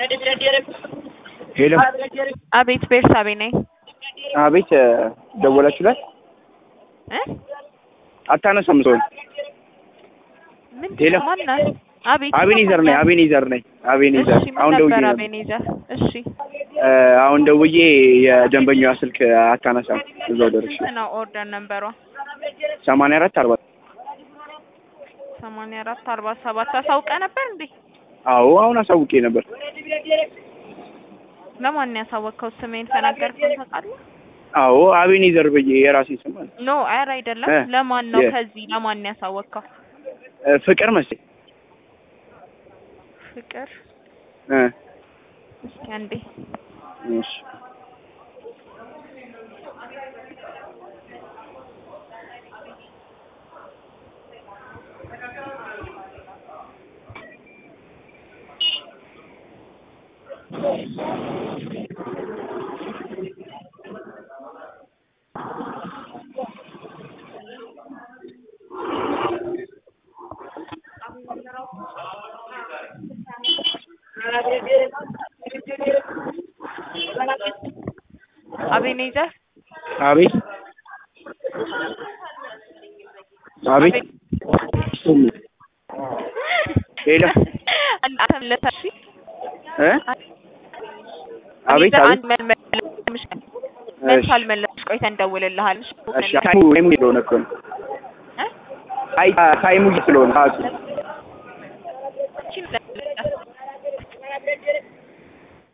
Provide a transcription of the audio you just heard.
ሄሎ አቤት ቤርሳቤ ነኝ አቤት ደወላችሁላት? እ አታነሳም ሰውን ሄሎ ምንድን ማናት? አቤት አቤኔዘር ነኝ አቤኔዘር ነኝ አቤኔዘር እሺ ምን አሁን ደውዬ ነበር ነበር አቤኔዘር? እሺ እ አሁን ደውዬ የደንበኛዋ ስልክ አታነሳም እዛው ደርሼ ስንት ነው ኦርደር ነንበሯ? ሰማንያ አራት አርባ ሰማንያ አራት አርባ ሰባት አሳውቀ ነበር እንዴ? አዎ አሁን አሳውቄ ነበር ለማን ያሳወቅከው? ስሜን ተናገርከው ታውቃለህ? አዎ አቤኔዘር ብዬ የራሴ ስም አለ ኖ አረ አይደለም። እ ለማን ነው የ- ከዚህ ለማን ያሳወቅከው? እ ፍቅር መሰለኝ ፍቅር እ እስኪ አንዴ እሺ አቤኔዘር አቤት አቤት ሄሎ አንተም ለታሺ እ አቤት አቤት አንድ መልመልሽ መልስ አልመለስሽ ቆይተን እንደውልልሃል። እሺ ታይሙ ታይሙ ስለሆነ እኮ ነው እ አይ ታይሙ ስለሆነ ሰዓቱ እቺ